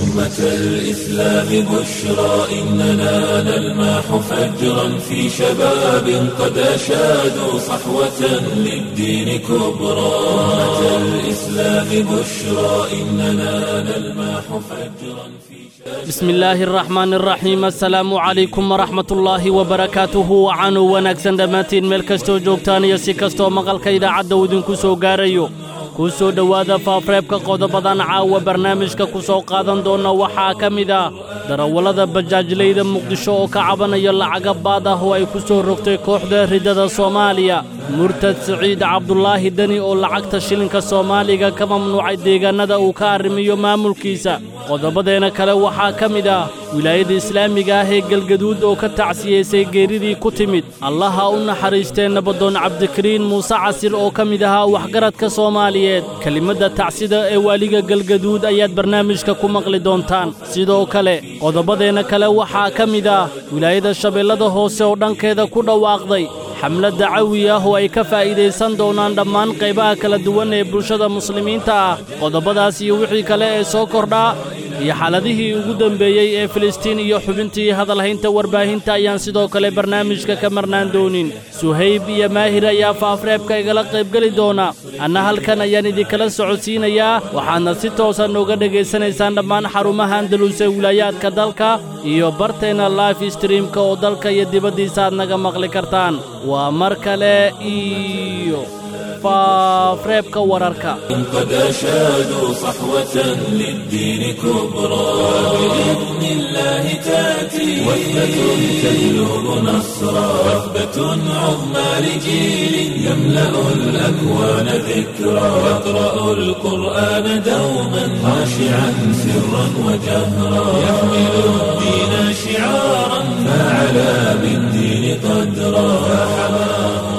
أمة الإسلام بشرى إننا نلمح فجرا في شباب قد أشادوا صحوة للدين كبرى أمة الإسلام بشرى إننا نلمح فجرا في بسم الله الرحمن الرحيم السلام عليكم ورحمة الله وبركاته وعانو wanaagsan dhammaantiin meel kastoo joogtaan iyo si kastoo maqalka idaacadda uu idinku soo gaarayo ku soo dhowaada faafreebka qodobadan caawa barnaamijka ku soo qaadan doona waxaa ka mid ah darawallada bajaajlayda muqdisho oo ka cabanaya lacaga baad ah oo ay ku soo rogtay kooxda riddada soomaaliya murtad siciid cabdulaahi deni oo lacagta shilinka soomaaliga ka mamnuucay deegaannada uu ka arrimiyo maamulkiisa qodobadeena kale waxaa ka mid ah wilaayada islaamiga ah ee galgaduud oo ka tacsiyeysay geeridii ku timid allaha u naxariistee nabadoon cabdikariin muuse casir oo ka mid ahaa waxgaradka soomaaliyeed kelimadda tacsida ee waaliga galgaduud ayaad barnaamijka ku maqli doontaan sidoo kale qodobadeenna kale waxaa ka mid ah wilaayada shabeellada hoose oo dhankeeda ku dhawaaqday xamlad dacawi ah oo ay ka faa'iidaysan doonaan dhammaan qaybaha kala duwan ee bulshada muslimiinta ah qodobadaas iyo wixii kale ee soo kordhaa iyo xaaladihii ugu dembeeyey ee filistiin iyo xubintii hadalhaynta warbaahinta ayaan sidoo kale barnaamijka ka marnaan doonin suhayb iyo maahir ayaa faafreebka igala qaybgeli doona anna halkan ayaan idinkala socodsiinayaa waxaadna si toosan nooga dhegaysanaysaan dhammaan xarumaha andalus ee wilaayaadka dalka iyo barteenna life streamka oo dalka iyo dibaddiisa aad naga maqli kartaan waa mar kale iyo faafreebka wararka قد أشادوا صحوة للدين كبرى بإذن الله تأتي وثبة تهلب نصرا وثبة عظمى لجيل يملأ الأكوان ذكرا يقرأ القرآن دوما خاشعا سرا وجهرا يحمل الدين شعارا فعلى بالدين قدرا فحماه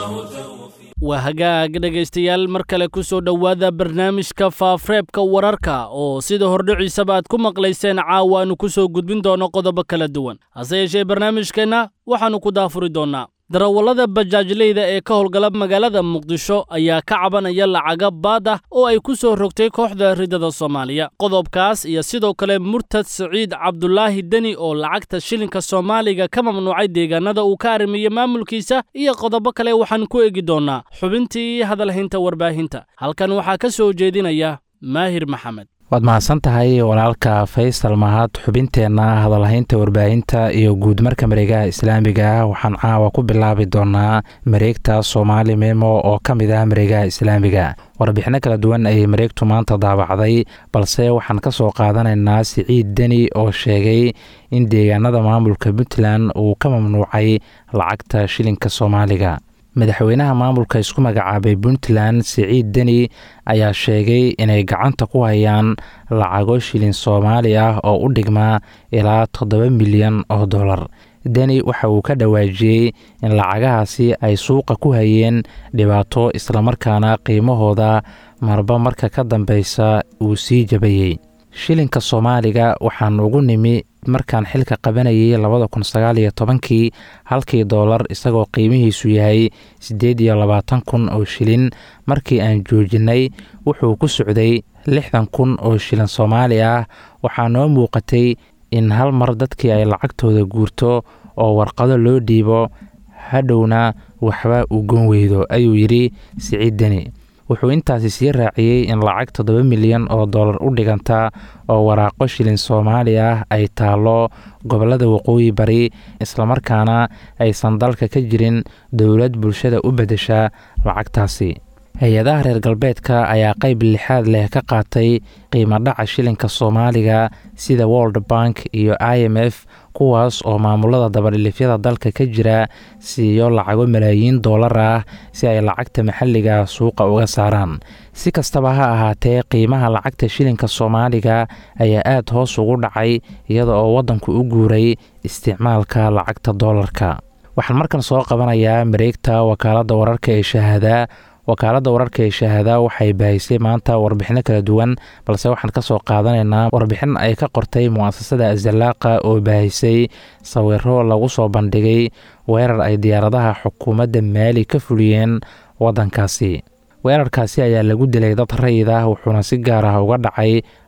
waa hagaag dhegaystayaal mar kale ku soo dhowaada barnaamijka faafreebka wararka oo sida hordhiciisaba aad ku maqlayseen caawa aanu ku soo gudbin doono qodobo kala duwan hase yeeshee barnaamijkeenna waxaannu ku daafuri doonnaa darawallada bajaajleyda ee ka howlgala magaalada muqdisho ayaa ka cabanaya lacaga baad ah oo ay ku soo rogtay kooxda riddada soomaaliya qodobkaas iyo sidoo kale murtad siciid cabdulaahi deni oo lacagta shilinka soomaaliga ka mamnuucay deegaannada uu ka arrimiyo maamulkiisa iyo qodobo kale waxaan ku egi doonnaa xubintii hadalhaynta warbaahinta halkan waxaa ka soo jeedinaya maahir maxamed waad mahadsan tahay walaalka faysal mahad xubinteenna hadalhaynta warbaahinta iyo guudmarka mareegaha islaamiga ah waxaan caawa ku bilaabi doonaa mareegta soomaali memo oo ka mid ah mareegaha islaamiga warbixino kala duwan ayay mareegtu maanta daabacday balse waxaan ka soo qaadanaynaa siciid deni oo sheegay in deegaanada maamulka puntland uu ka mamnuucay lacagta shilinka soomaaliga madaxweynaha maamulka isku magacaabay puntland siciid deni ayaa sheegay inay gacanta ku hayaan lacago shilin soomaali ah oo u dhigmaa ilaa toddoba milyan oo dollar deni waxa uu ka dhawaajiyey in lacagahaasi ay suuqa ku hayeen dhibaato islamarkaana qiimahooda marba marka ka dambeysa uu sii jabayey shilinka soomaaliga waxaan ugu nimi markaan xilka qabanayay labada kun sagaal iyo tobankii halkii doolar isagoo qiimihiisu yahay siddeed iyo labaatan kun oo shilin markii aan joojinay wuxuu ku socday lixdan kun oo shilin soomaali ah waxaa noo muuqatay in hal mar dadkii ay lacagtooda guurto oo warqado loo dhiibo hadhowna waxba uu goon weydo ayuu yidhi siciid deni wuxuu intaasi sii raaciyey in lacag toddoba milyan oo dollar u dhiganta oo waraaqo shilin soomaali ah ay taallo gobollada waqooyi bari islamarkaana aysan dalka ka jirin dowlad bulshada u beddesha lacagtaasi hay-adaha reer galbeedka ayaa qayb lixaad leh ka qaatay qiimo dhaca shilinka soomaaliga sida world bank iyo i m f kuwaas oo maamulada dabadhilifyada dalka ka jira siiyo lacago malaayiin doolar ah si ay lacagta maxalliga suuqa uga saaraan si kastaba ha ahaatee qiimaha lacagta shilinka soomaaliga ayaa aad hoos ugu dhacay iyada oo waddanku u guuray isticmaalka lacagta doolarka waxaan markan soo qabanayaa mareegta wakaaladda wararka ee shahaada wakaaladda wararka ee shahaada waxay baahisay maanta warbixino kala duwan balse waxaan ka soo qaadanaynaa warbixin ay ka qortay mu'asasada azalaaqa oo baahisay sawiro lagu soo bandhigay weerar ay diyaaradaha xukuumadda maali ka fuliyeen waddankaasi weerarkaasi ayaa lagu dilay dad rayid ah wuxuuna si gaar ah uga dhacay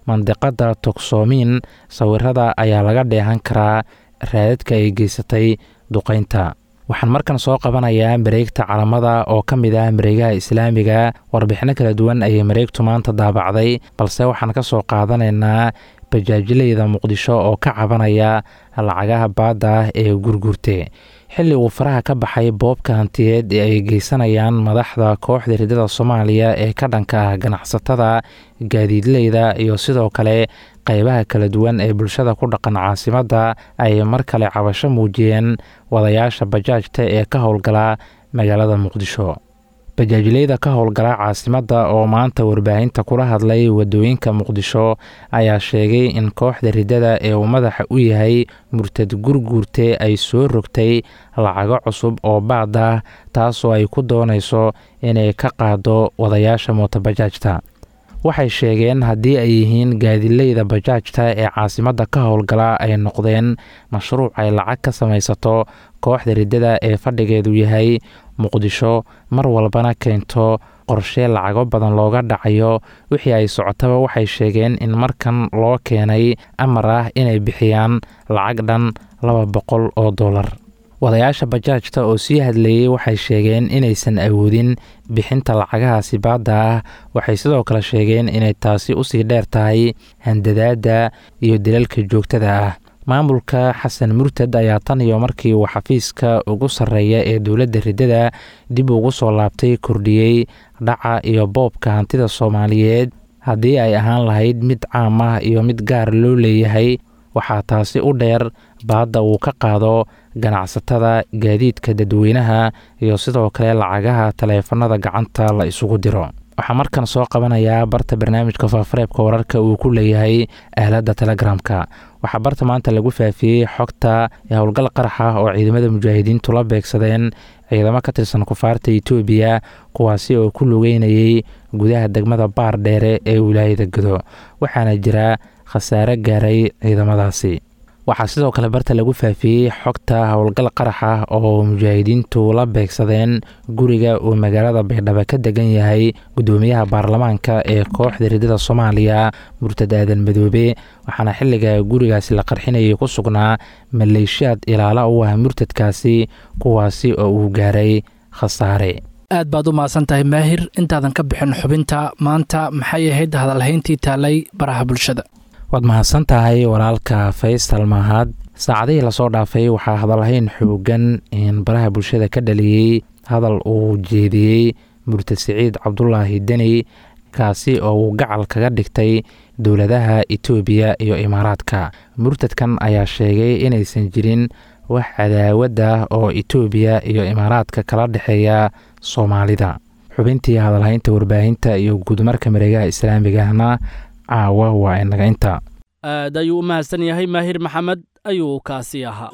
mandiqada togsoomiin sawirada ayaa laga dheehan karaa raadadka ay geysatay duqeynta waxaan markan soo qabanayaa mareegta calamada oo ka mid ah mareegaha islaamiga warbixino kala duwan ayay mareegtu maanta daabacday balse waxaan ka soo qaadanaynaa bajaajileyda muqdisho oo ka cabanaya lacagaha baadda ah ee gurgurte xilli uu faraha ka baxay boobka hantiyeed ee ay geysanayaan madaxda kooxda ridada soomaaliya ee ka dhanka ah ganacsatada gaadiidleyda iyo sidoo kale qeybaha kala duwan ee bulshada ku dhaqan caasimadda ay mar kale cabasho muujiyeen wadayaasha bajaajta ee ka howlgala magaalada muqdisho bajaajileyda ka howlgala caasimadda oo maanta warbaahinta kula hadlay wadooyinka muqdisho ayaa sheegay in kooxda ridada ee uu madaxa u yahay murtad gurguurte ay soo rogtay lacago cusub oo baad ah taasoo ay ku doonayso inay ka qaado wadayaasha mootobajaajta waxay sheegeen haddii ay yihiin gaadileyda bajaajta ee caasimadda ka howlgala ay noqdeen mashruuc ay lacag ka samaysato kooxda ridada ee fadhigeedu yahay muqdisho mar walbana keento qorshe lacago badan looga dhacayo wixii ay socotaba waxay sheegeen in markan loo keenay amar ah inay bixiyaan lacag dhan laba boqol oo dollar wadayaasha bajaajta oo sii hadleeyey waxay sheegeen inaysan awoodin bixinta lacagahaasi baadda ah waxay sidoo kale sheegeen inay taasi usii dheer tahay handadaadda iyo dilalka joogtada ah maamulka xasan murtad ayaa tan iyo markii uu xafiiska ugu sarreeya ee dowladda ridada dib ugu soo laabtay kordhiyey dhaca iyo boobka hantida soomaaliyeed haddii ay ahaan lahayd mid caam ah iyo mid gaar loo leeyahay waxaa taasi u dheer baadda uu ka qaado ganacsatada gaadiidka dadweynaha iyo sidoo kale lacagaha taleefanada gacanta la isugu diro waxaa markan soo qabanayaa barta barnaamijka faafareebka wararka uu ku leeyahay aaladda telegramka waxaa barta maanta lagu faafiyey xogta howlgal qarax ah oo ciidamada mujaahidiintu la beegsadeen ciidamo ka tirsan kufaarta etoobiya kuwaasi oo ku lugeynayay gudaha degmada baar dheere ee wilaayada gado waxaana jira khasaare gaaray ciidamadaasi waxaa sidoo kale barta lagu faafiyey xogta howlgal qarax ah oo mujaahidiintu la beegsadeen guriga uu magaalada baydhabo ka degan yahay gudoomiyaha baarlamaanka ee kooxda ridada soomaaliya murtad aadan madoobe waxaana xilliga gurigaasi la qarxinayay ku sugnaa maleeshiyaad ilaala u ah murtadkaasi kuwaasi oo uu gaaray khasaare aad baad u mahadsan tahay maahir intaadan ka bixin xubinta maanta maxay ahayd hadalhayntii taalay baraha bulshada waad mahadsan tahay walaalka faysal mahad saacadihii lasoo dhaafay waxaa hadalhayn xoogan in baraha bulshada ka dhaliyey hadal uu jeediyey murtad siciid cabdulaahi deni kaasi oo uu gacal kaga dhigtay dowladaha etoobiya iyo imaaraadka murtadkan ayaa sheegay inaysan jirin wax cadaawad ah oo etoobiya iyo imaaraadka kala dhexeeya soomaalida xubintii hadalhaynta warbaahinta iyo guudmarka mareegaha islaamigahna caawa waa inaga inta aad ayuu u mahadsan yahay maahir maxamed ayuu kaasi ahaa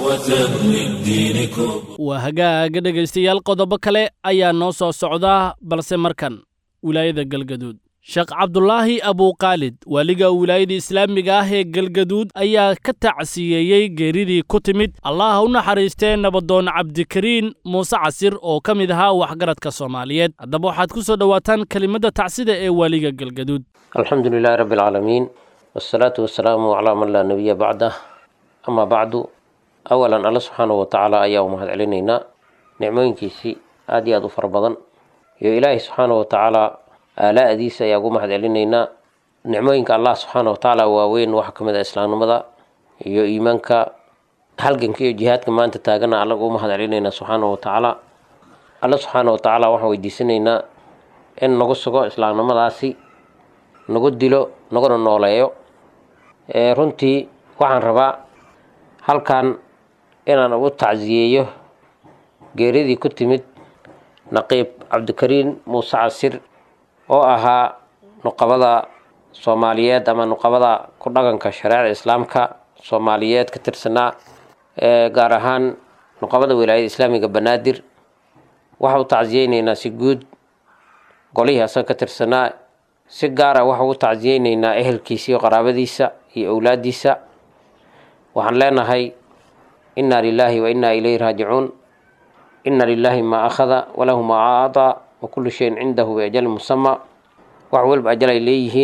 waa hagaaga dhegaystayaal qodobo kale ayaa noo soo socdaa balse markan wilaayada galgaduud sheekh cabdulaahi abuuqaalid waaliga wilaayada islaamiga ah ee galgaduud ayaa ka tacsiyeeyey geeridii ku timid allah u naxariistee nabadoon cabdikariin muuse casir oo ka mid ahaa waxgaradka soomaaliyeed haddaba waxaad ku soo dhowaataan kelimadda tacsida ee waaliga galgaduud alxamdu lilaahi rabbi alcaalamiin wasalaatu wasalaamu calaa man laa nebiya bacdah amaa bacdu awalan alla subxaanahu watacaala ayaa u mahad celinaynaa nicmooyinkiisii aad iyo aad u fara badan iyo ilaahay subxaanahu watacaala aalaa'diisa ayaa ugu mahad celinaynaa nicmooyinka allah subxaana watacaala waaweyn waxaa ka mid ah islaamnimada iyo iimaanka halganka iyo jihaadka maanta taagana alla ugu mahad celinaynaa subxaana watacaala alla subxaana watacaala waxaan weydiisanaynaa in nagu sugo islaamnimadaasi nagu dilo naguna nooleeyo runtii waxaan rabaa halkan inaan ugu tacsiyeeyo geeridii ku timid naqiib cabdikariin muuse casir oo ahaa nuqabada soomaaliyeed ama nuqabada ku dhaqanka shareecada islaamka soomaaliyeed ka tirsanaa gaar ahaan nuqabada wilaayada islaamiga banaadir waxa u tacsiyeyneynaa si guud golihii asaga ka tirsanaa si gaara waxa ugu tacsiyeyneynaa ehelkiisa iyo qaraabadiisa iyo owlaadiisa waxaan leenahay inna lilaahi wa inna ilayhi raajicuun inna lilaahi maa akhada walahu maa acdaa wa kullu shayin cindahu biajalin musama wax walba ajal ay leeyihiin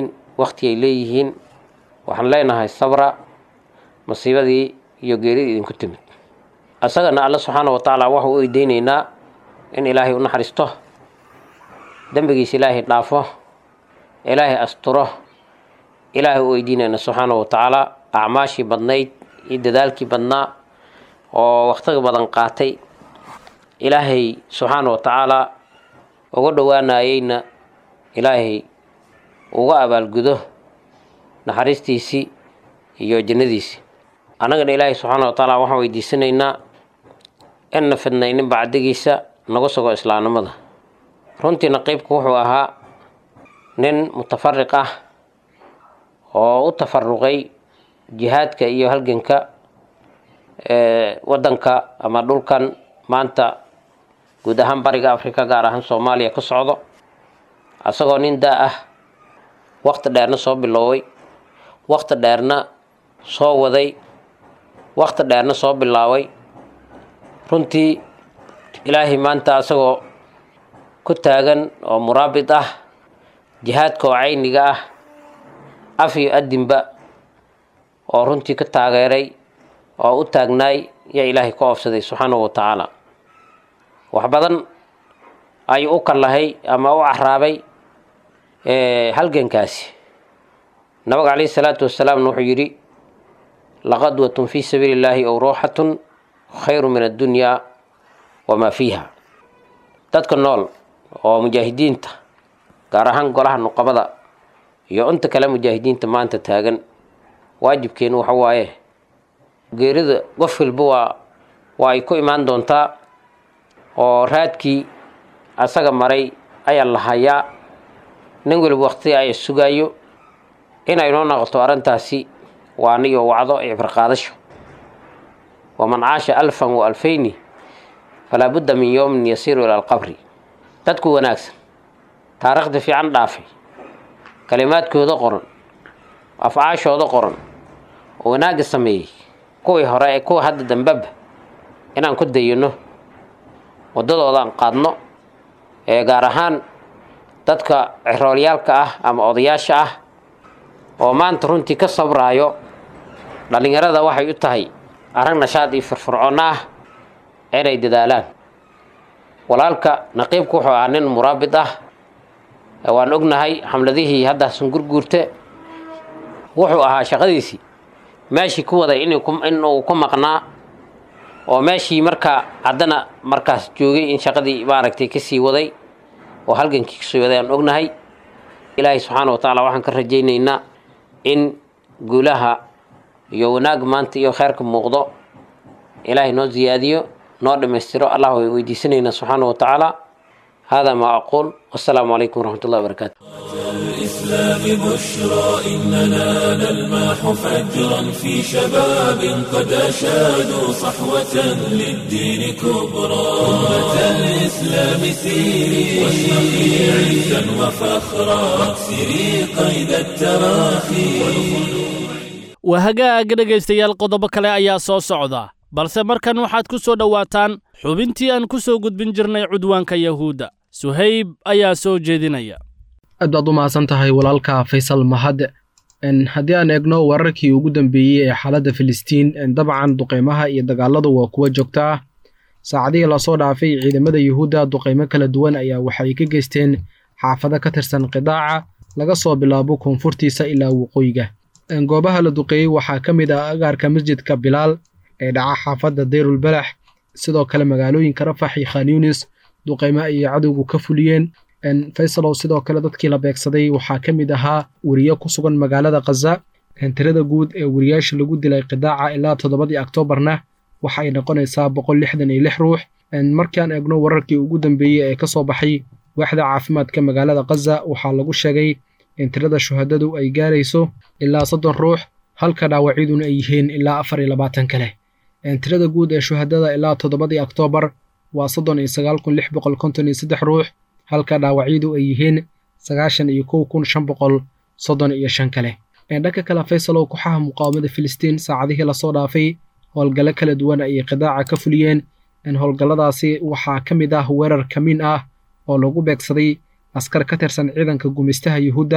wakti ay leeyihiin waxaan leenahay sabra masiibadii iyo geeridii idinku timid asagana alle subxaana wa tacaala waxau u eydeynaynaa in ilaahay u naxariisto dembigiisa ilaahay dhaafo ilaahay asturo ilaahay u weydiinayna subxaana wa tacaala acmaashii badnayd iyo dadaalkii badnaa oo wakhtiga badan qaatay ilaahay subxaana wa tacaala uga dhowaanayeyna ilaahay uga abaalgudo naxariistiisii iyo jannadiisii annagana ilaahay subxaana wa tacaala waxaan weydiisanaynaa inna fidnaynin bacdigiisa naga sugo islaamnimada runtiina qeybku wuxuu ahaa nin mutafariq ah oo u tafaruqay jihaadka iyo halganka waddanka ama dhulkan maanta guud ahaan bariga africa gaar ahaan soomaaliya ka socdo asagoo nin daa ah wakti dheerna soo bilooway wakti dheerna soo waday wakti dheerna soo bilaabay runtii ilaahay maanta asagoo ku taagan oo muraabit ah jihaadka oo cayniga ah af iyo adinba oo runtii ka taageeray oo u taagnaay yaa ilaahay ku oofsaday subxaanahu wa tacaala wax badan ayuu u kallahay ama u caraabay halgankaasi nabiga calayhi salaatu wasalaamna wuxuu yidhi laqadwatun fii sabiili illaahi ow ruuxatun khayru min addunyaa wamaa fiiha dadka nool oo mujaahidiinta gaar ahaan golaha nuqabada iyo inta kale mujaahidiinta maanta taagan waajibkeenu waxa waaye geerida qof walba waa waa ay ku imaan doontaa oo raadkii asaga maray ayaa la hayaa nin waliba waqti ay sugaayo inay noo noqoto arrintaasi waa aniyo wacdo icbarqaadasho waman caasha alfan wa alfayni falaa budda min yowmin yasiiru ila alqabri dadku wanaagsan taariikhda fiican dhaafay kalimaadkooda qoran afcaashooda qoran oo wanaagga sameeyey kuwii hore ee kuwa hadda dambeba inaan ku dayano waddadooda aan qaadno ee gaar ahaan dadka ciroolyaalka ah ama odayaasha ah oo maanta runtii ka sabraayo dhallinyarada waxay u tahay arag nashaad iyo firfircoonno ah inay dadaalaan walaalka naqiibku wuxuu ahaa nin muraabit ah waan ognahay xamladihii hadda sungurguurte wuxuu ahaa shaqadiisii meeshii ku waday inuu ku maqnaa oo meeshii markaa haddana markaas joogay in shaqadii maaragtay kasii waday oo halgankii kasii waday aan ognahay ilaahay subxaana wa tacaala waxaan ka rajaynaynaa in guulaha iyo wanaag maanta iyo kheyrka muuqdo ilaahay noo ziyaadiyo noo dhammaystiro allah way weydiisanaynaa subxaana wa tacaala hada ma aquul wasalaamu calaykum waraxmat ullahi wabarakaatu الإسلام بشرى إننا نلمح فجرا في شباب قد أشادوا صحوة للدين كبرى أمة الإسلام سيري واشرقي عزا وفخرا واكسري قيد التراخي waa hagaaga dhegaystayaal qodobo kale ayaa soo socda balse markan waxaad ku soo dhowaataan xubintii aan ku soo gudbin jirnay cudwaanka yahuudda suhayb ayaa soo jeedinaya aad baad u mahadsan tahay walaalka faysal mahad haddii aan eegno wararkii ugu dambeeyey ee xaaladda filistiin dabcan duqeymaha iyo dagaaladu waa kuwa joogta ah saacadihii lasoo dhaafay ciidamada yuhuudda duqeymo kala duwan ayaa waxay ka geysteen xaafado ka tirsan qidaaca laga soo bilaabo koonfurtiisa ilaa waqooyiga goobaha la duqeeyey waxaa ka mid ah agaarka masjidka bilaal ee dhaca xaafadda dayrulbalax sidoo kale magaalooyinka rafax iyo khan yunis duqeymo ayay cadowgu ka fuliyeen faysalow sidoo kale dadkii la beegsaday waxaa ka mid ahaa weriye ku sugan magaalada khaza tirada guud ee weriyaasha lagu dilay qidaaca ilaa toddobadii oktoobarna waxa ay noqonaysaa boqol lixdan iyo lix ruux markaan eegno wararkii ugu dambeeyey ee ka soo baxay waaxda caafimaadka magaalada khaza waxaa lagu sheegay in tirada shuhadadu ay gaarayso ilaa soddon ruux halka dhaawacyaduna ay yihiin ilaa afar iyo labaatan kale tirada guud ee shuhadada ilaa toddobadii oktoobar waa soddon iyo sagaal kun lix boqol konton iyo saddex ruux halka dhaawacyadu ay yihiin sagaashan iyo kow kun shan boqol soddon iyo shan kale dhanka kale faysalow kooxaha muqaawamada filistiin saacadihii lasoo dhaafay howlgallo kala duwan ayay qidaaca ka fuliyeen howlgalladaasi waxaa ka mid ah weerar kamiin ah oo lagu beegsaday askar ka tirsan ciidanka gumaystaha yuhuudda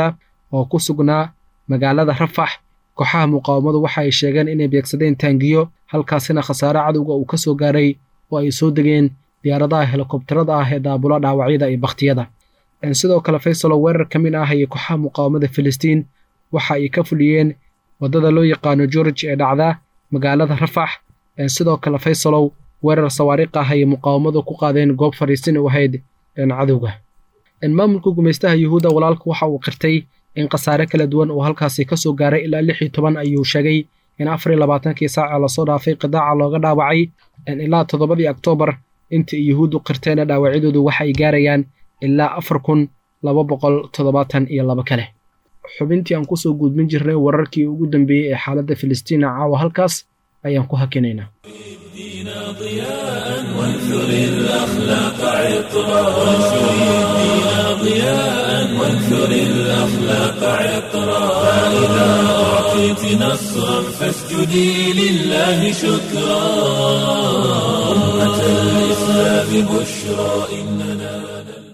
oo ku sugnaa magaalada rafax kooxaha muqaawamadu waxa ay sheegeen inay beegsadeen taangiyo halkaasina khasaare cadowga uu ka soo gaaray oo ay soo degeen diyaaradaha helikobtarada ah ee daabula dhaawacyada iyo bakhtiyada sidoo kale faysalo weerar ka mid ah iyo kooxaha muqaawamada filistiin waxa ay ka fuliyeen waddada loo yaqaano george ee dhacda magaalada rafax sidoo kale faysalow weerar sawaariikh ah ayay muqaawamadu ku qaadeen goob fadhiisin u ahayd cadowga maamulka gumaystaha yuhuudda walaalku waxa uu qirtay in khasaare kala duwan uu halkaasi ka soo gaaray ilaa lix iyo toban ayuu sheegay in afar iyo labaatankii saaca lasoo dhaafay qidaaca looga dhaawacay ilaa toddobadii oktoobar intii yuhuuddu qirteena dhaawacyadoodu waxa ay gaarayaan ilaa afar kun laba boqol toddobaatan iyo laba kale xubintii aan kusoo gudbin jirnay wararkii ugu dambeeyey ee xaaladda filistiina caawa halkaas ayaan ku hakinaynaa وانثر الأخلاق عطرا وانشر الدين ضياء وانثر الأخلاق عطرا فإذا أعطيت نصرا فاسجدي لله شكرا أمة الإسلام بشرى إننا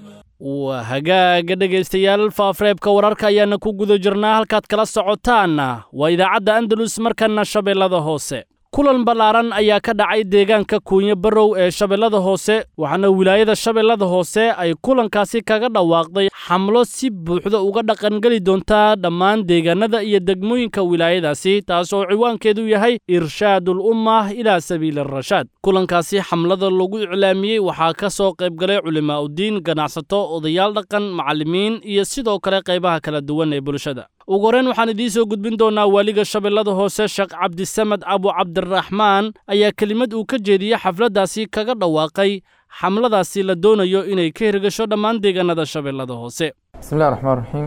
waa hagaaga dhegaystayaal faafreebka wararka ayaana ku guda jirnaa halkaad kala socotaanna waa idaacadda andalus markana shabeellada hoose kulan ballaaran ayaa ka dhacay deegaanka kuunyo barrow ee shabeellada hoose waxaana wilaayada shabeellada hoose ay kulankaasi kaga dhawaaqday xamlo si buuxda uga dhaqangeli doontaa dhammaan deegaanada iyo degmooyinka wilaayadaasi taas oo ciwaankeedu yahay irshaadul ummah ilaa sabiili arashaad kulankaasi xamlada lagu iclaamiyey waxaa ka soo qaybgalay culimaa'udiin ganacsato odayaal dhaqan macallimiin iyo sidoo kale qaybaha kala duwan ee bulshada ugu horreyn waxaan idiin soo gudbin doonaa waaliga shabeellada hoose sheekh cabdisamed abu cabdiraxmaan ayaa kelimad uu ka jeediyey xafladdaasi kaga dhawaaqay xamladaasi la doonayo inay ka hirgasho dhammaan deegaanada shabeellada hoose بسم الله الرحمن الرحيم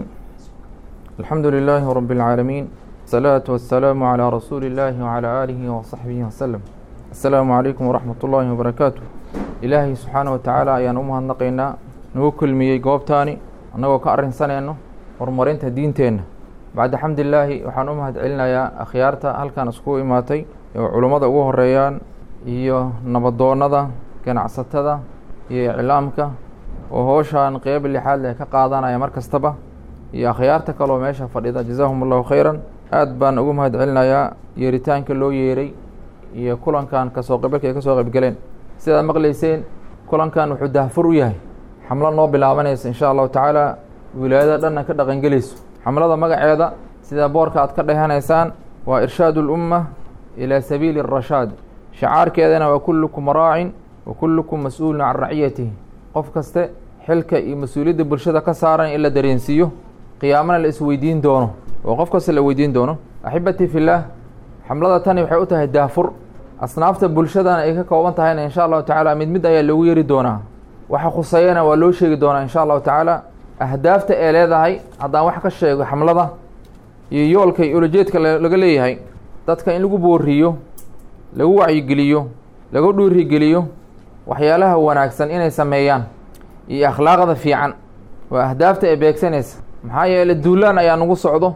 الحمد لله رب العالمين الصلاة والسلام على رسول الله وعلى آله وصحبه وسلم السلام عليكم ورحمة الله وبركاته إلهي سبحانه وتعالى ayaan u mahadnaqaynaa nagu kulmiyey goobtaani annagoo ka arrinsanayno horumarinta diinteenna bacda xamdilaahi waxaan u mahad celinayaa akhyaarta halkan iskugu imaatay oo culummada ugu horeeyaan iyo nabadoonnada ganacsatada iyo iclaamka oo howshaan qeyb lixaad leh ka qaadanaya mar kastaba iyo akhyaarta kaloo meesha fadhida jazaahum allahu khayran aad baan ugu mahad celinayaa yeeritaanka loo yeeray iyo kulankan kasoo qaybgalka ay kasoo qaybgaleen sidaad maqlayseen kulankan wuxuu dahfur u yahay xamlo noo bilaabanaysa insha allahu tacaala wilaayada dhanna ka dhaqangelayso xamlada magaceeda sida boorka aad ka dhehanaysaan waa irshaadu lumma ilaa sabiili arashaad shacaarkeedana waa kullukum raacin wa kullukum mas-uulun can raciyatihi qof kaste xilka iyo mas-uuliyadda bulshada ka saaran in la dareensiiyo qiyaamana la isweydiin doono oo qof kasta la weydiin doono axibatii fillaah xamlada tani waxay u tahay daafur asnaafta bulshadana ay ka kooban tahayna insha allahu tacaala mid mid ayaa loogu yeeri doonaa waxa khuseeyana waa loo sheegi doonaa insha allahu tacaala ahdaafta ee leedahay haddaan wax ka sheego xamlada iyo yoolka iyo ulajeedka laga leeyahay dadka in lagu booriyo lagu wacyigeliyo lagu dhiirigeliyo waxyaalaha wanaagsan inay sameeyaan iyo akhlaaqda fiican waa ahdaafta ee beegsanaysa maxaa yeele duulaan ayaa nagu socdo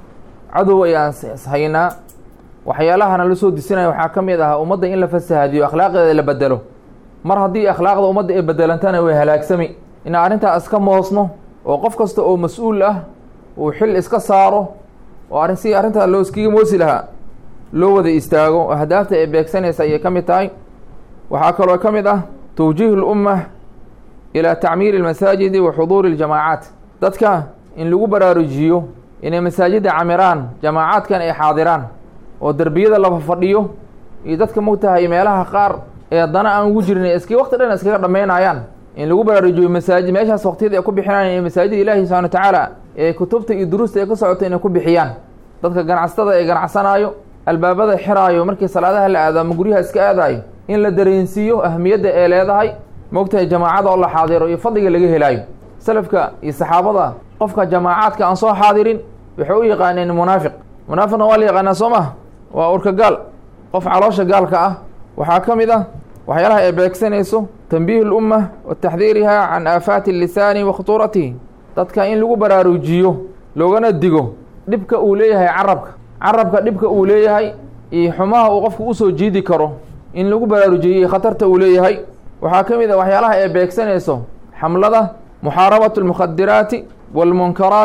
cadow ayaan haynaa waxyaalahana la soo disinaya waxaa ka mid ah ummadda in la fasahaadiyo akhlaaqdeeda la bedelo mar haddii akhlaaqda ummadda ay bedelantana way halaagsami inaan arrintaa iska moosno oo qof kasta oo mas-uul ah uu xil iska saaro oo arrin si arrintaa loo iskaga moosi lahaa loo wada istaago oo ahdaafta ay beegsanaysa ayay ka mid tahay waxaa kaloo ka mid ah tawjiih lumma ilaa tacmiiri almasaajidi wa xuduuri اljamaacaat dadka in lagu baraarujiyo inay masaajidda camiraan jamaacaadkan ay xaadiraan oo derbiyada laba fadhiyo iyo dadka mogtahay meelaha qaar ee dana aan ugu jirin iska waqti dhan iskaga dhammaynayaan in lagu baraarujiyo masaajid meeshaas waqtiyada ay ku bixinayaan ee masaajida ilaahi subxana wa tacaala ee kutubta iyo duruusta ay ka socoto inay ku bixiyaan dadka ganacsatada ee ganacsanaayo albaabada xiraayo markii salaadaha la aado ama guryaha iska aadaayo in la dareensiiyo ahmiyadda ee leedahay mogtahay jamaacada oo la xaadiro iyo fadliga laga helaayo salafka iyo saxaabada qofka jamaacaadka aan soo xaadirin waxay u yaqaaneen munaafiq munaafiqna waa la yaqaanaa soo maha waa urka gaal qof caloosha gaalka ah waxaa ka mid ah waxyaalaha ay beegsanayso tanbiih lumma wa taxdiiriha can aafaati lisaani wa khutuuratihi dadka in lagu baraarujiyo loogana digo dhibka uu leeyahay carabka carabka dhibka uu leeyahay iyo xumaha uu qofku usoo jiidi karo in lagu baraarujiyo iyo khatarta uu leeyahay waxaa ka mid a waxyaalaha ay beegsanayso xamlada muxaarabatu almukhadiraati waalmunkaraati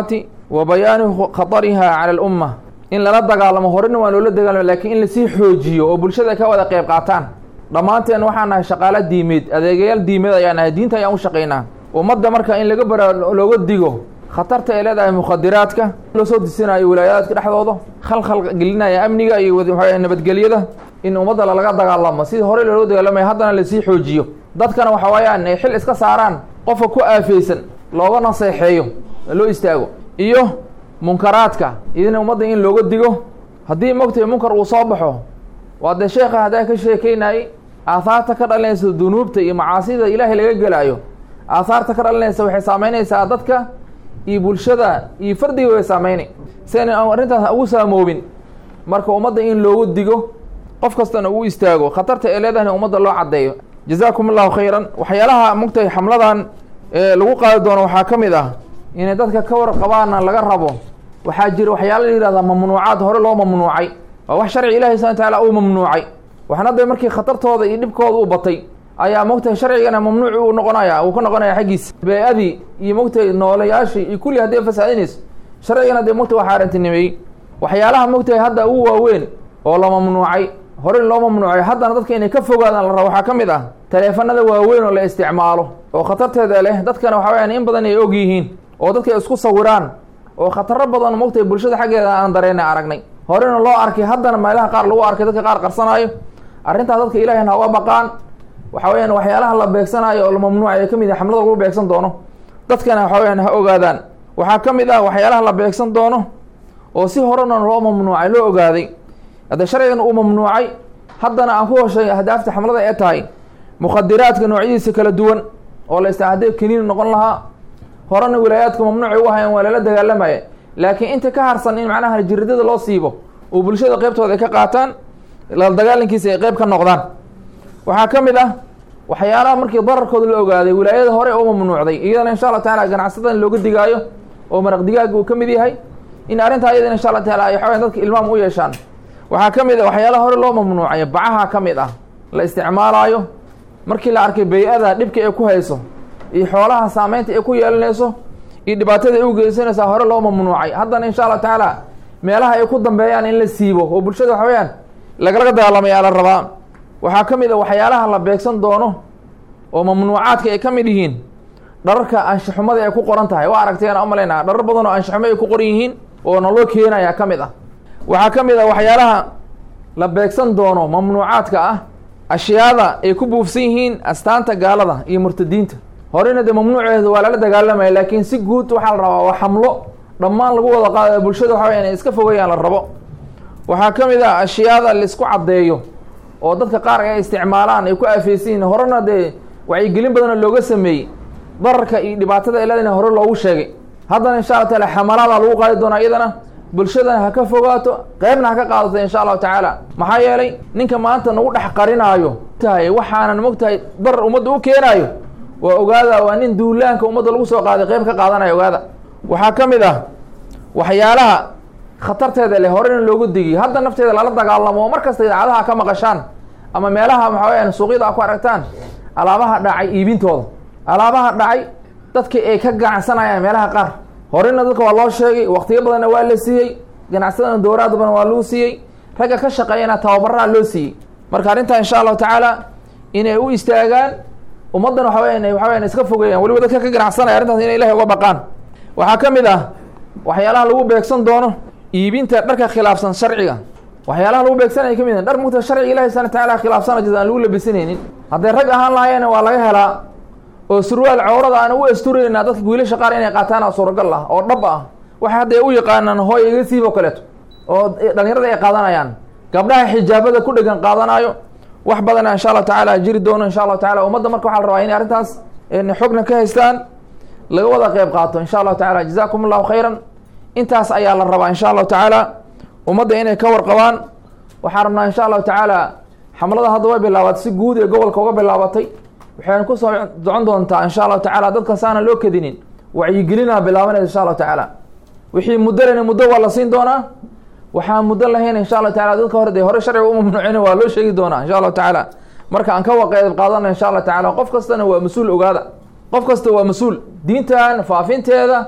wa bayaani khatariha cala alumma in lala dagaalamo horena waa loola dagaalamo laakiin in lasii xoojiyo oo bulshada ka wada qayb qaataan dhammaanteen waxaan nahay shaqaalo diimeed adeegayaal diimeed ayaan nahay diinta ayaan u shaqaynaa ummadda marka in laga bara looga digo khatarta ay leedahay mukhadiraadka loo soo disinayo wilaayaadka dhexdooda khalkhal gelinaya amniga iyo waxa nabadgelyada in ummadda lalaga dagaalamo sidii horey loola dagaalamaya haddana lasii xoojiyo dadkana waxa weeyaan ay xil iska saaraan qofka ku aafeysan looga naseexeeyo loo istaago iyo munkaraadka idina ummadda in looga digo haddii mogtay munkar uu soo baxo waa dee sheekha haddaa ka sheekeynayay aahaarta ka dhalinaysa dunuubta iyo macaasida ilaahay laga gelaayo aahaarta ka dhalinaysa waxay saameynaysaa dadka iyo bulshada iyo fardiga way saameynay siayna arrintaas ugu saamoobin marka ummadda in loogu digo qof kastana uu istaago khatarta ee leedahayna ummadda loo caddeeyo jazaakum allahu khayran waxyaalaha mogtay xamladan ee lagu qaadi doono waxaa ka mid ah inay dadka ka warqabaana laga rabo waxaa jira waxyaala la yihahdaa mamnuucaad hore loo mamnuucay waa wax sharci ilahi subana wataala uu mamnuucay waxna dee markii khatartooda iyo dhibkooda u batay ayaa mogtahay sharcigana mamnuuci uu noqonaya uu ka noqonaya xaggiisa bee-adii iyo mogtahay noolayaashii iyo kulli hadday fasaadinayso sharcigana dee mogtahay waa xaarantinimeeyey waxyaalaha mogtahay hadda ugu waaweyn oo la mamnuucay hore loo mamnuucay haddana dadka inay ka fogaadaan la rabo waxaa ka mid ah taleefanada waaweyn oo la isticmaalo oo khatarteeda leh dadkana waxa weyaan in badan ay og yihiin oo dadka ay isku sawiraan oo khataro badan mogtahay bulshada xaggeeda aan dareena aragnay horena loo arkay haddana meelaha qaar lagu arkay dadka qaar qarsanaayo arrintaas dadka ilahayna ha uga baqaan waxa weyaan waxyaalaha la beegsanaayo oo la mamnuucay ee ka mid ah xamlada lagu beegsan doono dadkana waxa weyaan ha ogaadaan waxaa ka mid ah waxyaalaha la beegsan doono oo si horena loo mamnuucay loo ogaaday haddee sharcigan uu mamnuucay haddana aan ku hoshay ahdaafta xamlada ee tahay mukhadiraadka noocyadiisa kala duwan oo la ista haddii kaniini noqon lahaa horena wilaayaadka mamnuucay u hayan waa lala dagaalamaya laakiin inta ka harsan in macnaha jiridada loo siibo oo bulshada qeybtooda ay ka qaataan la dagaalankiisa ay qeyb ka noqdaan waxaa ka mid ah waxyaalaha markii dararkooda la ogaaday wilaayada hore oo mamnuucday iyadana insha allah taala ganacsatada in looga digaayo oo maraq digaaga uu ka mid yahay in arrintaa iyadana insha allah taala ay waxaweyan dadka ilmaam u yeeshaan waxaa ka mid ah waxyaalaha hore loo mamnuucay bacaha ka mid ah la isticmaalaayo markii la arkay bay-ada dhibka ay ku hayso iyo xoolaha saameynta ay ku yeelanayso iyo dhibaatada ay u geysanaysaa hore loo mamnuucay haddana insha allah tacaala meelaha ay ku dambeeyaan in la siibo oo bulshada waxa weyaan lagalaga dagaalamayaa la rabaa waxaa ka mid a waxyaalaha la beegsan doono oo mamnuucaadka ay ka mid yihiin dhararka anshaxumada ay ku qoran tahay waa aragteen u malaynaa dharar badan oo anshaxumo ay ku qoran yihiin oo naloo keenaya ka mid ah waxaa ka mid ah waxyaalaha la beegsan doono mamnuucaadka ah ashyaada ay ku buufsan yihiin astaanta gaalada iyo murtadiinta horena dee mamnuuceeda waa lala dagaalamaya laakiin si guud waxaa la rabaa waa xamlo dhammaan lagu wada qaadayo bulshada waxa waya inay iska fogayaan la rabo waxaa ka mid ah ashyaada laisku caddeeyo oo dadka qaar ay isticmaalaan ay ku aafeysan yihin horena dee wacyigelin badana looga sameeyey dararka iyo dhibaatada ay leedana hore loogu sheegay haddana insha allah taala xamalaada lagu qaadi doonaa iyadana bulshadana ha ka fogaato qeybna ha ka qaadato insha allahu tacaala maxaa yeelay ninka maanta nagu dhex qarinaayo tahay waxaanan mogtahay darar ummadda u keenaayo waa ogaada waa nin duulaanka ummadda lagu soo qaaday qeyb ka qaadanaya ogaada waxaa ka mid ah waxyaalaha khatarteeda leh horena loogu digiy hadda nafteeda lala dagaalamo oo mar kasta idaacadaha ka maqashaan ama meelaha maxaa weyaan suuqyada a ku aragtaan alaabaha dhacay iibintooda alaabaha dhacay dadka ay ka ganacsanayaan meelaha qaar horena dadka waa loo sheegay waktiyo badanna waa la siiyey ganacsadana dowraad badan waa lagu siiyey ragga ka shaqeeyana tababaraha loo siiyey marka arrintaa insha allahu tacaala inay u istaagaan ummaddan waxa weya waxa weyan iska fogeeyaan weliba dadka ka ganacsanaya arrintaas inay ilahay uga baqaan waxaa ka mid ah waxyaalaha lagu beegsan doono iibinta dharka khilaafsan sharciga waxyaalaha lagu beegsanaya ka mid dhar mugta sharciga ilahi subana wataala khilaafsana jid aan lagu labisanaynin hadday rag ahaan lahaayeen waa laga helaa oo surwaal cawrada aan u asturaynaa dadka wiilasha qaar inay qaataan suuragal ah oo dhab ah waxa hadda u yaqaanaan hooy iga siib oo kaleeto oo dhalinyarada ay qaadanayaan gabdhaha xijaabada ku dhegan qaadanaayo wax badana insha allahu tacaala jiri doono insha allahu tacala ummadda marka waxaa la rabaa inay arrintaas xogna ka haystaan laga wada qeyb qaato insha allahu tacala jazakum allahu khayran intaas ayaa la rabaa insha allahu tacaala ummadda inay ka warqabaan waxaan rabnaa insha allahu tacaala xamlada hadda way bilaabatay si guud ee gobolka uga bilaabatay waxayna kusoo docon doontaa insha allahu tacala dadka saana loo kadinin wacyigelinaa bilaabanaysa insha allahu tacaala wixii muddo lena muddo waa la siin doonaa waxaan muddo lahayn insha allahu tacala dadka hore dee hore sharciga u mamnuucin waa loo sheegi doonaa insha allahu tacaala marka aan ka waqeed qaadana insha allahu tacala qof kastana waa mas-uul ogaada qof kasta waa mas-uul diintan faafinteeda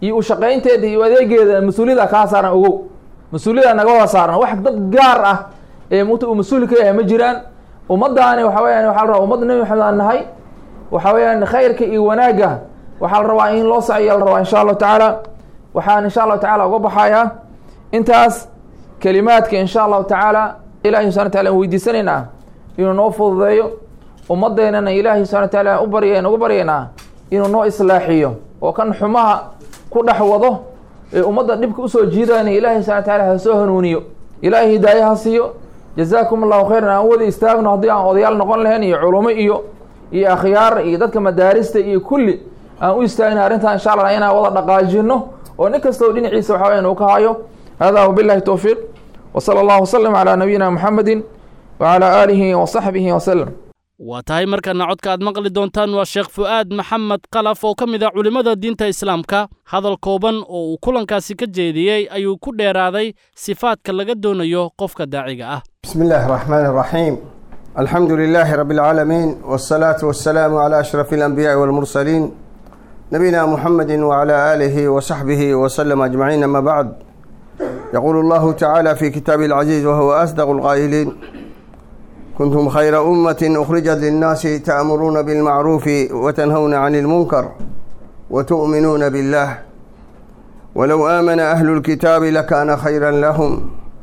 iyo u shaqaynteeda iyo adeegeeda mas-uuliyada kaa saaran ogow mas-uuliyada naga wada saaran wax dad gaar ah ee mut uu mas-uul ka yahay ma jiraan ummadaani waxa weyaan waxa la rabaa ummadda nebi maxamed aan nahay waxa weeyaan khayrka iyo wanaagga waxaa la rabaa in loo saciya la rabaa insha allahu tacaala waxaan insha allahu tacala uga baxayaa intaas kelimaadka insha allahu tacaala ilahi subxana wataala an weydiisanaynaa inuu noo fududeeyo ummadeennana ilaahi subxana wataala u barya uga baryaynaa inuu noo islaaxiyo oo kan xumaha ku dhex wado ee ummadda dhibka usoo jiidayna ilaahi subxana wataala ha soo hanuuniyo ilaahay hidaaye ha siiyo jazaakum allahu khayran aan wada istaagno haddii aan odayaal noqon lahayn iyo culumo iyo iyo akhyaar iyo dadka madaarista iyo kulli aan u istaagna arrintan insha allah inaan wada dhaqaajino oo nin kastoo dhinaciisa waxa weyan uu ka hayo hada wabillahi towfiiq wsala allahu wasalam calaa nabiyina muxamedi wacalaa aalihi wasaxbihi wasalam waa tahay markana codka aad maqli doontaan waa sheekh fu'aad maxamed kalaf oo ka mid ah culimmada diinta islaamka hadal kooban oo uu kulankaasi ka jeediyey ayuu ku dheeraaday sifaadka laga doonayo qofka daaciga ah بسم الله الرحمن الرحيم الحمد لله رب العالمين والصلاة والسلام على أشرف الأنبياء والمرسلين نبينا محمد وعلى آله وصحبه وسلم أجمعين أما بعد يقول الله تعالى في كتابه العزيز وهو أصدق القائلين كنتم خير أمة أخرجت للناس تأمرون بالمعروف وتنهون عن المنكر وتؤمنون بالله ولو آمن أهل الكتاب لكان خيرا لهم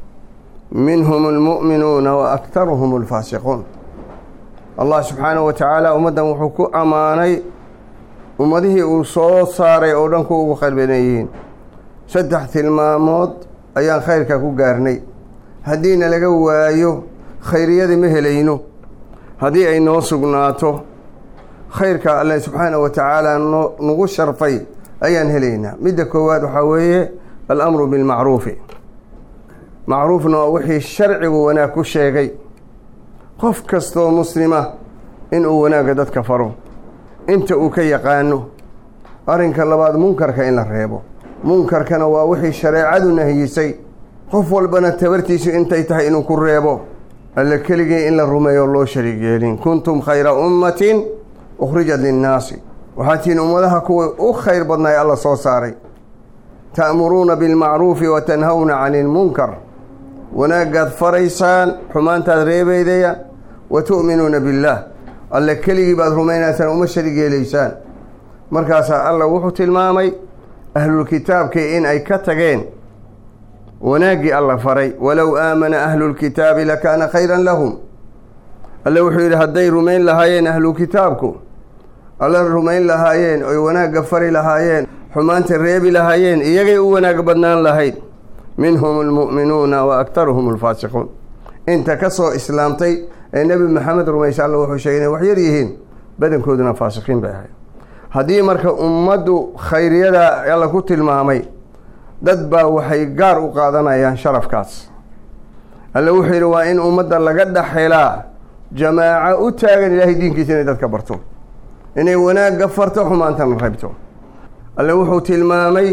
منهم المؤمنون وأكثرهم الفاسقون الله سبحانه وتعالى أمدا وحكو أماني ummadihii uu soo saaray oo dhan ku ugu khayr badanyihiin saddex tilmaamood ayaan khayrka ku gaarnay haddiina laga waayo khayriyadii ma helayno haddii ay noo sugnaato khayrka alle subxaana wa tacaala no nagu sharfay ayaan helaynaa midda koowaad waxaa weeye alamru bilmacruufi macruufna waa wixii sharcigu wanaag ku sheegay qof kastoo muslima inuu wanaagga dadka faro inta uu ka yaqaano arrinka labaad munkarka in la reebo munkarkana waa wixii shareecadu nahiyisay qof walbana tabartiisu intay tahay inuu ku reebo alle keligii in la rumeeyo loo shariig yeelin kuntum khayra ummatin ukhrijat linnaasi waxaad tihiin ummadaha kuwii u khayr badnay alla soo saaray ta'muruuna bilmacruufi wa tanhawna cani ilmunkar wanaagaad faraysaan xumaantaad reebaydaya wa tu'minuuna billaah alle keligii baad rumaynaysaan uma sharig yeelaysaan markaasaa alla wuxuu tilmaamay ahlulkitaabkii in ay ka tageen wanaaggii alla faray walow aamana ahlulkitaabi lakaana khayran lahum alle wuxuu yidhi hadday rumayn lahaayeen ahlukitaabku alla rumayn lahaayeen oy wanaagga fari lahaayeen xumaanta reebi lahaayeen iyagay u wanaag badnaan lahayd minhum almu'minuuna wa aktaruhum alfaasiquun inta ka soo islaamtay ee nebi maxamed rumaysa alla wuxuu sheegay inay wax yar yihiin badankooduna faasiqiin bay ahayd haddii marka ummaddu khayriyada alla ku tilmaamay dad baa waxay gaar u qaadanayaan sharafkaas alle wuxuu yidhi waa in ummadda laga dhexelaa jamaaco u taagan ilaahay diinkiisa inay dadka barto inay wanaagga farto xumaantana reebto alle wuxuu tilmaamay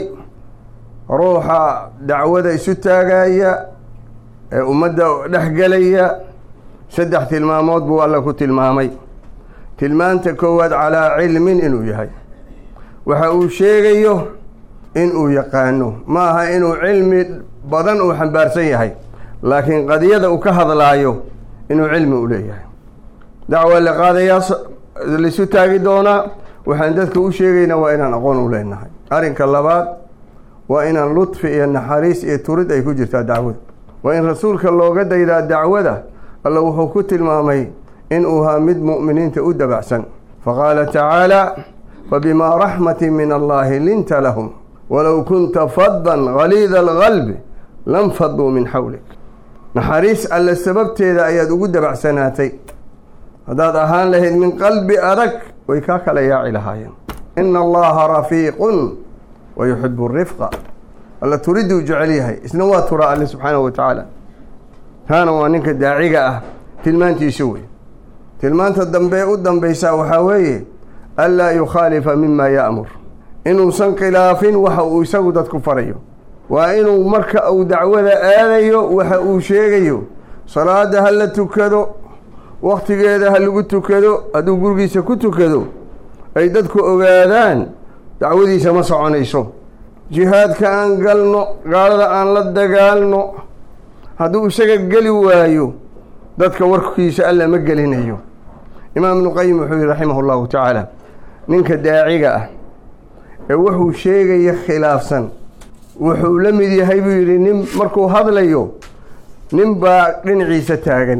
ruuxa dacwada isu taagaya ee ummadda dhexgelaya saddex tilmaamood buu alla ku tilmaamay tilmaanta koowaad calaa cilmin inuu yahay waxa uu sheegayo inuu yaqaano ma aha inuu cilmi badan uu xambaarsan yahay laakiin qadiyada uu ka hadlaayo inuu cilmi u leeyahay dacwa la qaadayaa laisu taagi doonaa waxaan dadka u sheegaynaa waa inaan aqoon u leenahay arrinka labaad waa inaan ludfi iyo naxariis iyo turid ay ku jirtaa dacwada waa in rasuulka looga daydaa dacwada alla wuxuu ku tilmaamay inuu haa mid mu'miniinta u dabacsan faqaala tacaala fabimaa raxmatin min allahi linta lahum walow kunta faddan galiida alqalbi lam faduu min xawlik naxariis alle sababteeda ayaad ugu dabacsanaatay haddaad ahaan lahayd min qalbi adag way kaa kala yaaci lahaayeen ina allaha rafiiqun wa yuxibu rifqa alla turiduu jecel yahay isna waa turaa alle subxaanahu wa tacaala taana waa ninka daaciga ah tilmaantiisu wey tilmaanta dambe u dambaysaa waxaa weeye anlaa yukhaalifa mima ya'mur inuusan khilaafin waxa uu isagu dadku farayo waa inuu marka uu dacwada aadayo waxa uu sheegayo salaada ha la tukado wakhtigeeda ha lagu tukado hadduu gurigiisa ku tukado ay dadku ogaadaan dacwadiisa ma soconayso jihaadka aan galno gaalada aan la dagaalno hadduu isaga geli waayo dadka warkiisa alla ma gelinayo imaam ibnu qayim wuxuu yihi raximah allahu tacaala ninka daaciga ah ee wuxuu sheegaya khilaafsan wuxuu la mid yahay buu yidhi nin markuu hadlayo nin baa dhinaciisa taagan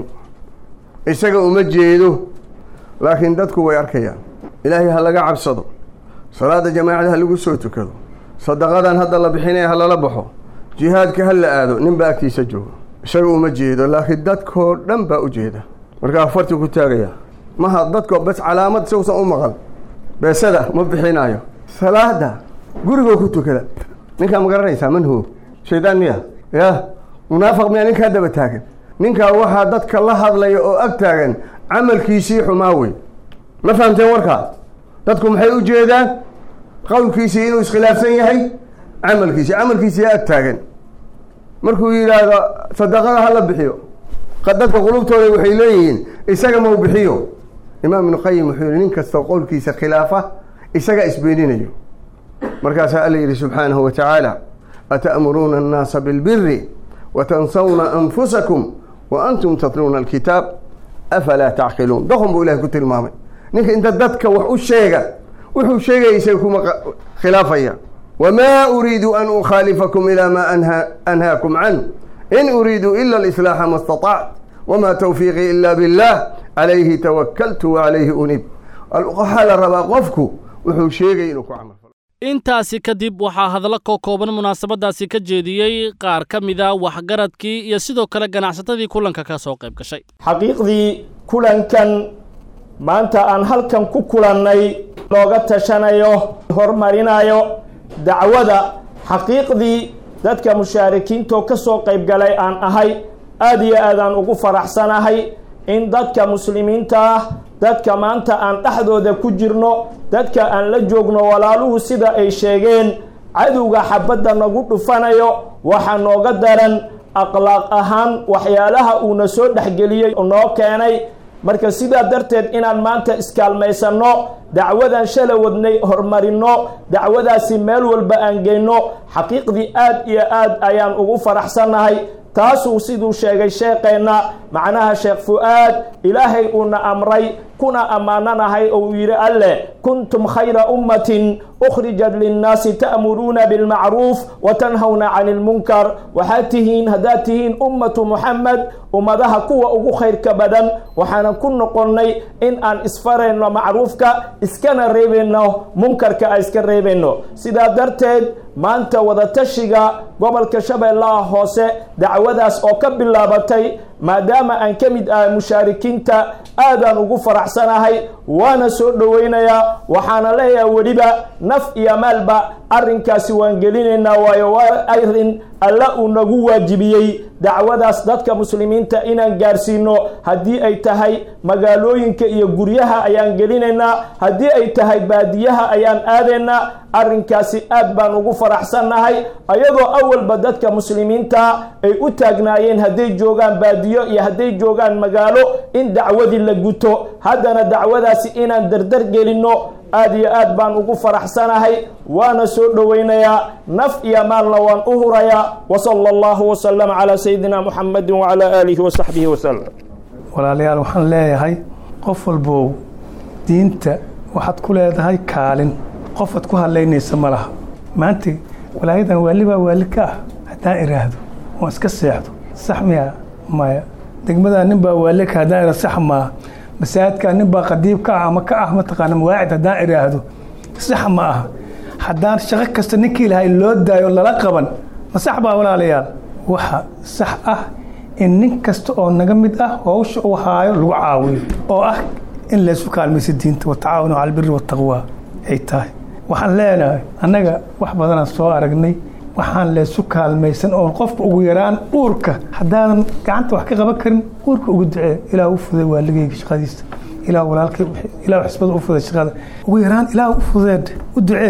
isaga uma jeedo laakiin dadku way arkayaan ilaahay ha laga cabsado salaada jamaacada ha lagu soo tukado sadaqadan hadda la bixinaya ha lala baxo jihaadka ha la aado nin baa agtiisa joogo isaga uma jeedo laakiin dadkoo dhan baa u jeeda markaa farti ku taagaya maha dadko bas calaamad sawsan u maqal beesada ma bixinayo salaada gurigoo ku tukada ninkaa ma garanaysaa manhu shaydaan miya ya munaafiq miya ninkaa daba taagan ninkaa waxaa dadka la hadlaya oo ag taagan camalkiisii xumaa wey ma fahamteen warkaa dadku maxay u jeedaan qowlkiisii inuu iskhilaafsan yahay camalkiisii camalkiisii ag taagan markuu yidhaahdo sadaqada hala bixiyo dadka qulubtooda waxay leeyihiin isaga mau bixiyo imaam ibnu qayim wuxuu yihi nin kastoo qowlkiisa khilaafa isaga isbeeninayo markaasaa alla yidhi subxaanahu wa tacaala ata'muruuna annaasa bilbiri watansawna anfusakum wa antum tatluuna alkitaab afalaa tacqiluun doqon buu ilahay ku tilmaamay ninka inta dadka wax u sheega wuxuu sheegaya isaga kuma khilaafaya wamaa uriidu an ukhaalifakum ilaa maa anhaakum can in uriidu ila alislaaxa ma staطact wamaa tawfiiqii ila billah calayhi tawakaltu wacalayhi unib waxaa la rabaa qofku wuxuu sheegay inuu ku camal intaasi kadib waxaa hadallo koo kooban munaasabaddaasi ka jeediyey qaar ka mida waxgaradkii iyo sidoo kale ganacsatadii kulanka ka soo qayb gashay xaqiiqdii kulankan maanta aan halkan ku kulannay looga tashanayo horumarinayo dacwada xaqiiqdii dadka mushaarikiintoo ka soo qayb galay aan ahay aada iyo aadaan ugu faraxsanahay in dadka muslimiinta ah dadka maanta aan dhexdooda ku jirno dadka aan la joogno walaaluhu sida ay sheegeen cadowga xabadda nagu dhufanayo waxaa nooga daran akhlaaq ahaan waxyaalaha uuna soo dhexgeliyey noo keenay marka sidaa darteed inaan maanta iskaalmaysanno dacwadan shala wadnay horumarinno dacwadaasi meel walba aan geyno xaqiiqdii aad iyo aad ayaan ugu faraxsannahay taasuu siduu sheegay sheekeenna macnaha sheekh fu-aad ilaahay uuna amray kuna ammaananahay ou yidhi alleh kuntum khayra ummatin ukhrijat linnaasi ta'muruuna bilmacruuf wa tanhawna cani ilmunkar waxaad tihiin haddaad tihiin ummatu muxamed ummadaha kuwa ugu khayrka badan waxaana ku noqonnay in aan isfarayno macruufka iskana reebayno munkarka aan iska reebayno sidaa darteed maanta wadatashiga gobolka shabeellaha hoose dacwadaas oo ka bilaabatay maadaama aan ka mid ahay mushaarikiinta aadaan ugu faraxsanahay waana soo dhoweynayaa waxaana leeyahay weliba naf iyo maalba arrinkaasi waan gelinaynaa waayo waa arrin alla uu nagu waajibiyey dacwadaas dadka muslimiinta inaan gaarsiino haddii ay tahay magaalooyinka iyo guryaha ayaan gelinaynaa haddii ay tahay baadiyaha ayaan aadaynaa arrinkaasi aad baan ugu faraxsannahay ayadoo awalba dadka muslimiinta ay u taagnaayeen hadday joogaan baadiyo iyo hadday joogaan magaalo in dacwadii la guto haddana dacwadaasi inaan dardar gelinno aad iyo aad baan ugu faraxsanahay waana soo dhoweynayaa naf iyo maalna waan u hurayaa wasala allahu wasalam calaa sayidina muxamedin wacalaa aalihi wasaxbihi wasalam walaalayaal waxaan leeyahay qof walbow diinta waxaad ku leedahay kaalin qofaad ku hadlaynaysa ma laha maanta walaayadan waalibaa waali ka ah haddaan iraahdo oon iska seexdo sax miya maya degmadaa nin baa waali ka haddaan iraahdo sax maa masaajidkaa nin baa qadiib ka ah ama ka ah mataqaana mawaacid haddaan iraahdo sax ma aha haddaan shaqo kasta ninkii lahay loo daayo lala qaban ma sax baa walaalayaal waxa sax ah in nin kasta oo naga mid ah howsha uu haayo lagu caawiyo oo ah in laysu kaalmaysa diinta watacaawanu cala albiri wataqwa ay tahay waxaan leenahay annaga wax badanaan soo aragnay waxaan laysu kaalmaysan oo qofka ugu yaraan uurka haddaadan gacanta wax ka qaban karin uurka ugu ducee ilaah u fuday waaligeyga shaqadiisa ilaah walaalkay ilaah xisbada u fuday shaqada ugu yaraan ilaah u fudeed u ducee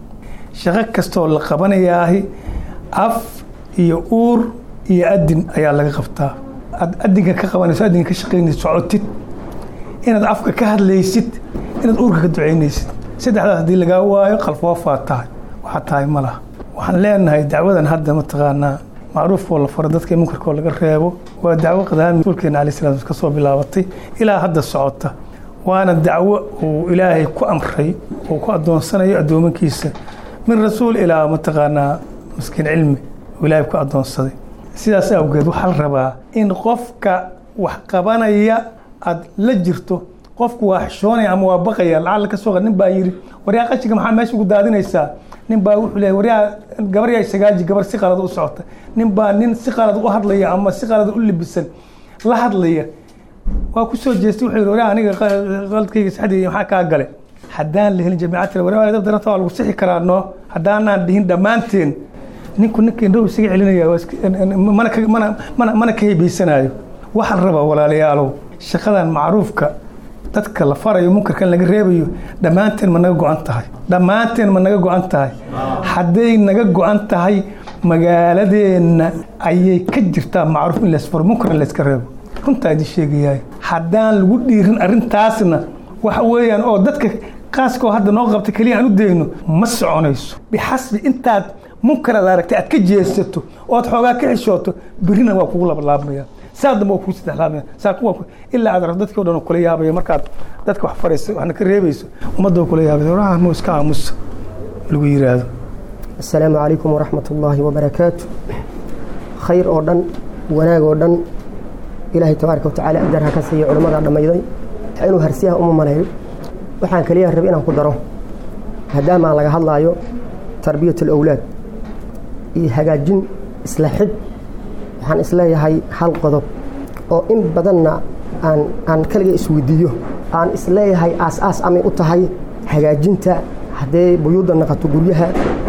shaqo kastoo la qabanayaahi af iyo uur iyo adin ayaa laga qabtaa aad adinka ka qabanayso adinka ka shaqaynayso socotid inaad afka ka hadlaysid inaad uurka ka ducaynaysid saddexdaas haddii lagaa waayo qalfoofaa tahay waxaa tahay ma laha waxaan leenahay dacwadan hadda mataqaanaa macruufkoo la faro dadka munkarkoo laga reebo waa dacwo qadaami rasuulkeena alai slam ka soo bilaabatay ilaa hadda socota waana dacwo uu ilaahay ku amray oo ku addoonsanayo addoomankiisa min rasuul ilaa mataqaanaa maskiin cilmi uu ilaahay ku addoonsaday sidaas awgeed waxaa la rabaa in qofka wax qabanaya aad la jirto qofku waa xishoonaya ama waa baqaya lacala ka soo nin baa yidhi waryaa qashinka maxaa meesha ugu daadinaysaa nin baa wuxuu leeyahy waryaa gabar yaa sagaaji gabar si qalad u socota nin baa nin si qalad u hadlaya ama si qalad u libisan la hadlaya waa ku soo jeestay wuxuu yidhi waryaa aniga qaladkayga saxdayga maxaa kaa gale haddaan la helin jamiicad waryaa dab daranta waa lagu sixi karaa noo haddaanaan dhihin dhammaanteen ninku ninkii dhow isaga celinaya mana ka mana mana mana ka hebaysanaayo waxaa la rabaa walaalayaalow shaqadan macruufka dadka la farayo munkarkan laga reebayo dhammaanteen ma naga go-an tahay dhammaanteen ma naga go-an tahay hadday naga go-an tahay magaaladeenna ayay ka jirtaa macruuf in laysfaro munkar in layska reebo runtaa idin sheegayahay haddaan lagu dhiirin arrintaasna waxa weeyaan oo dadka qaaskoo hadda noo qabta keliya aan u dayno ma soconayso bixasbi intaad munkaraad aragtay aad ka jeesato ood xoogaa ka xishooto birina waa kugu labalaabmaya saa dambe waa kugu saddexlaabmaya saa kuwa ilaa aad aragto dadkii o dhan kula yaabaya markaad dadka wax farayso waxna ka reebayso ummadda kula yaabaya waraha mu iska aamusa lagu yiraahdo السلام عليكم ورحمة الله وبركاته خير أردن وناق أردن إلهي تبارك وتعالى أقدرها كسي علماء دميضي حينو هرسيها أم ملايو وحان كليها ربينا قدره هداما لغا هلايو تربية الأولاد إي هجاجين إسلاحد وحان إسلاحي هاي حال قضب oo in badanna aan aan kaliga isweydiiyo aan isleeyahay aas-aas amay u tahay hagaajinta hadday buyuudda naqato guryaha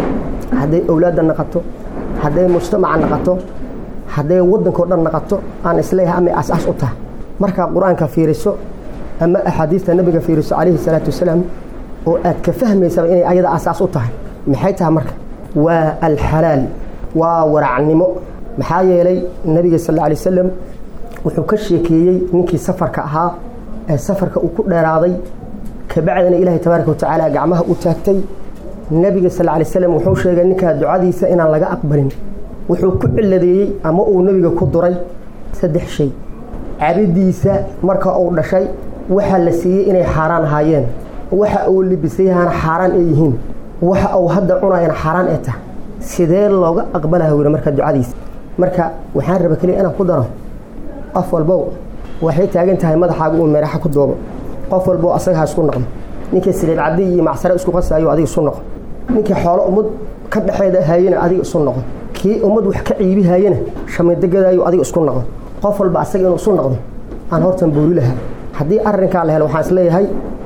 hadday awlaadda naqato hadday mujtamaca naqato hadday waddanka o dhan naqato aan isleeyahay amay aas-aas u tahay markaa qur-aanka fiiriso ama axaadiista nabiga fiiriso calayhi salaatu wasalaam oo aad ka fahmaysaba inay ayada aas-aas u tahay maxay tahay marka waa alxalaal waa waracnimo maxaa yeelay nabiga sal alla alay wasalam wuxuu ka sheekeeyey ninkii safarka ahaa ee safarka uu ku dheeraaday kabacdina ilaahay tabaaraka watacaala gacmaha u taagtay nebiga sal alay slam wuxuu sheegay ninkaa ducadiisa inaan laga aqbalin wuxuu ku ciladeeyey ama uu nebiga ku duray saddex shay cabidiisa marka uu dhashay waxaa la siiyey inay xaaraan ahaayeen waxa uu libisayahana xaaraan ay yihiin waxa uu hadda cunayana xaaraan ay tahay sidee looga aqbalaya weli marka ducadiisa marka waxaan raba keliya inaan ku daro qof walbow waxay taagan tahay madaxaaga uu meeraxa ku doobo qof walbow asaga ha isku noqdo ninkii saliid cabdi iyo macsare isku qasaayo adiga isu noqo ninkii xoolo ummad ka dhexeeda haayana adiga isu noqo kii ummad wax ka ciibi haayana shamidagadaayo adiga isku noqo qof walba asaga inuu isu noqdo aan hortan booli lahaa haddii arrinkaa la helo waxaan isleeyahay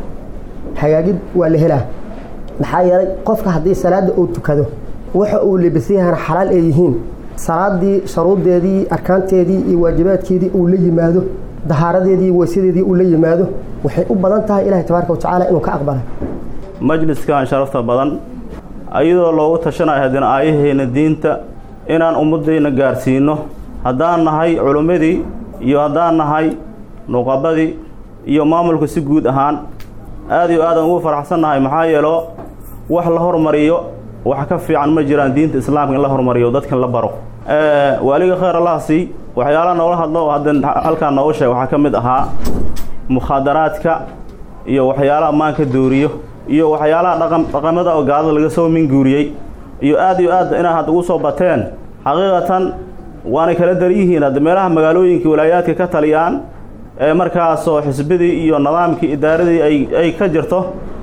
hagaagid waa la helaa maxaa yeelay qofka haddii salaadda uu tukado waxa uu libisayahana xalaal ay yihiin salaadii sharuuddeedii arkaanteedii iyo waajibaadkeedii uu la yimaado dahaaradeedii weysadeedii uu la yimaado waxay u badan tahay ilaahay tabaaraka watacaala inuu ka aqbalay majliskan sharafta badan ayadoo loogu tashanayo haddana aayaheena diinta inaan ummaddayna gaarsiino haddaan nahay culimmadii iyo haddaan nahay nuqabadii iyo maamulka si guud ahaan aad iyo aadaan ugu faraxsannahay maxaa yeelo wax la hormariyo wax ka fiican ma jiraan diinta islaamka in la hormariyo dadkan la baro waaliga khayr allaha sii waxyaalaha noola hadlo hadda halkaan nooga sheeg waxaa ka mid ahaa mukhaadaraadka iyo waxyaalaha maanka dooriyo iyo waxyaalaha dhaqan dhaqamada oo gaalada laga soo minguuriyey iyo aad iyo aad inaa had ugu soo bateen xaqiiqatan waanay kala dar yihiin hadda meelaha magaalooyinka walaayaadka ka taliyaan ee markaasoo xisbidii iyo nidaamkii idaaradii ay ay ka jirto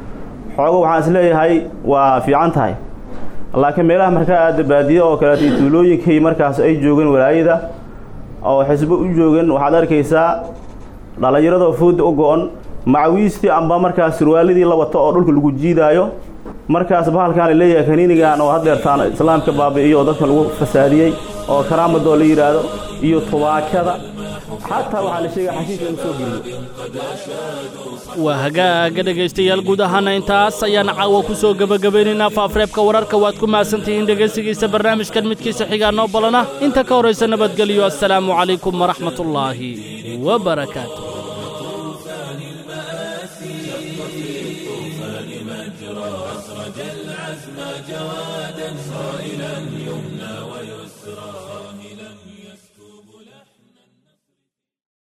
xoogo waxaan isleeyahay waa fiican tahay laakiin meelaha markaa aada baadiye oo kaleeto iyo tuulooyinkii markaas ay joogeen walaayada oo xisbo u joogeen waxaad arkaysaa dhallinyaradoo fooda u go-on macawiistii amba markaas surwaaladii la wato oo dhulka lagu jiidaayo markaas bahalkaan la leeyahay kaniinigan oo haddeertaan islaamka baabi'iyo oo dadka lagu fasaadiyey oo karaamadoo la yidhaahdo iyo tubaakada xataa waxaa la sheegaya xashiish lagu soo geliyo waa hagaaga dhegaystayaal guud ahaana intaas ayaan caawa ku soo gebagabaynaynaa faafreebka wararka waad ku mahadsantihiin dhegaysigiisa barnaamijkan midkiisa xigaa noo balana inta ka horaysa nabadgelyo assalaamu calaykum waraxmatullaahi wabarakaatu أسرج العزم جوادا قائلا